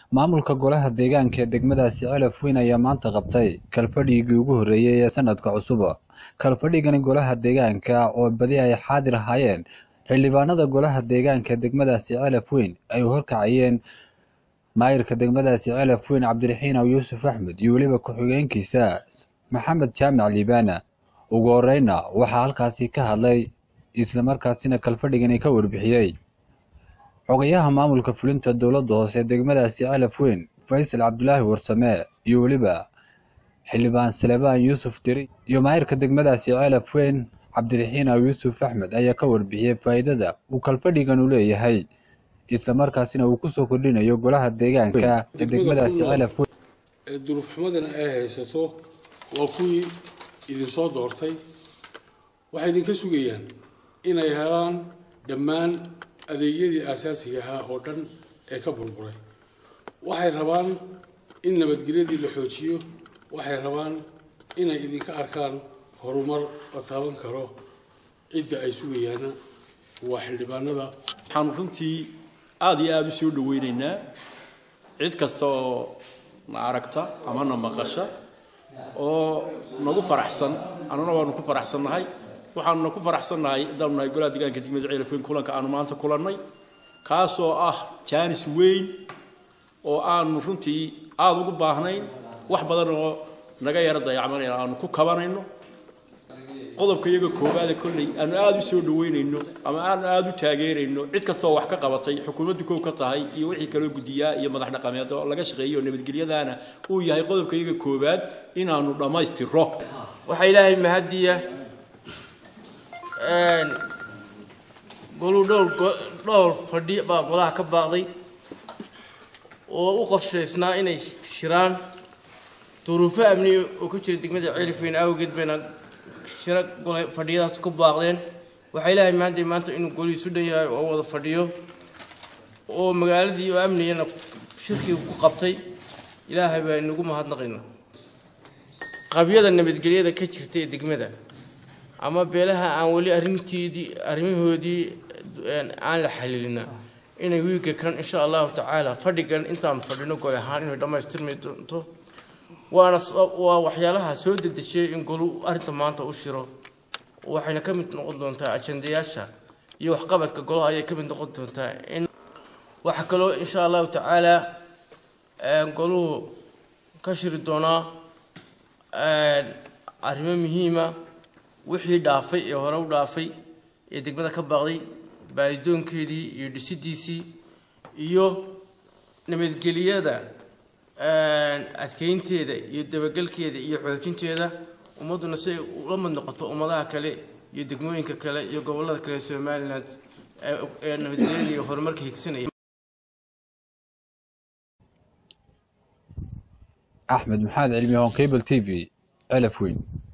maamulka golaha deegaanka ee degmadaasi celaf weyn ayaa maanta qabtay kalfadhigii ugu horreeyey ee sanadka cusub kalfadhigani golaha deegaanka oo badi ay xaadir ahaayeen xildhibaanada golaha deegaanka ee degmadaasi celaf weyn ay horkacayeen maayirka degmadaasi celaf weyn cabdiraxiin aw yuusuf axmed iyo weliba ku-xigeenkiisa maxamed jaamac liibaana ugu horeyna waxaa halkaasi ka hadlay islamarkaasina kalfadhigani ka warbixiyey xogayaha maamulka fulinta dowladda hoose ee degmadaasi celaf weyn faysal cabdulaahi warsame iyo weliba xildhibaan salebaan yuusuf diri iyo maayirka degmadaasi celaf weyn cabdiraxiin aw yuusuf axmed ayaa ka warbixiyey faa'iidada uu kalfadhigan u leeyahay islamarkaasina uu kusoo kordhinayo golaha deegaanka ee degmadaasi celaf weyn ee duruufxumadana ay haysato waa kuwii idinsoo doortay waxay idinka sugayaan inay helaan dhammaan adeegyadii aasaasiga ahaa oo dhan ee ka burburay waxay rabaan in nabadgelyadii la xoojiyo waxay rabaan inay idinka arkaan horumar la taaban karo cidda ay sugayaana waa xildhibaanada waxaanu runtii aada iyo aada u soo dhaweynaynaa cid kasta oo na aragta ama na maqasha oo nagu faraxsan annuna waanu ku faraxsannahay waxaanuna ku faraxsannahay haddaanu nahay golaha deegaanka degmada ceelafweyn kulanka aanu maanta kulannay kaasoo ah jaanis weyn oo aanu runtii aada ugu baahnayn wax badan oo naga yaro dayacmanayna aanu ku kabanayno qodobka iyaga koowaada kolley aanu aada u soo dhaweynayno ama aanu aada u taageerayno cid kastaoo wax ka qabatay xukuumaddu kow ka tahay iyo wixii kaloo guddiyaa iyo madax dhaqameed oo laga shaqeeyo nabadgelyadaana uu yahay qodobka iyaga koowaad inaanu dhammaystiro waxaa ilaahay mahadiya goluu dhowr dhowr fadhi baa golaha ka baaqday oo u qorshaysnaa inay shiraan duruufo amni oo ku jira degmada ceelifweyn awgeed bayna shiro gole fadhiyadaas ku baaqdeen waxaa ilaahay mahadiya maanta inuu golihiisu dhan yahay oo wada fadhiyo oo magaaladii oo amnigana shirkii ku qabtay ilaahay baa inagu mahadnaqayna qabyada nabadgelyada ka jirta ee degmada ama beelaha aan weli arrinteedii arrimahoodii aan la xaliilina inay wiiga kan insha allahu tacaala fadhigan intaan fadhino gol ahaan inay dhammaystirmi doonto waana waa waxyaalaha soo dedejiyey in golu arrinta maanta u shiro waxayna ka mid noqon doontaa ajandayaasha iyo waxqabadka golaha ayay ka mid noqon doontaa in waxaa kaloo insha allahu tacaala goluhu ka shiri doonaa arrimo muhiima wixii dhaafay ee hore u dhaafay ee degmada ka baaqday baadidoonkeedii iyo dhisidiisii iyo nabadgelyada adkeynteeda iyo dabagelkeeda iyo xoojinteeda ummadduna si ay ula mid noqoto ummadaha kale iyo degmooyinka kale iyo gobollada kale somalilan ee nabadgelyada iyo horumarka higsanaya axmed maxamed cilmi hoon cable t v celaf weyn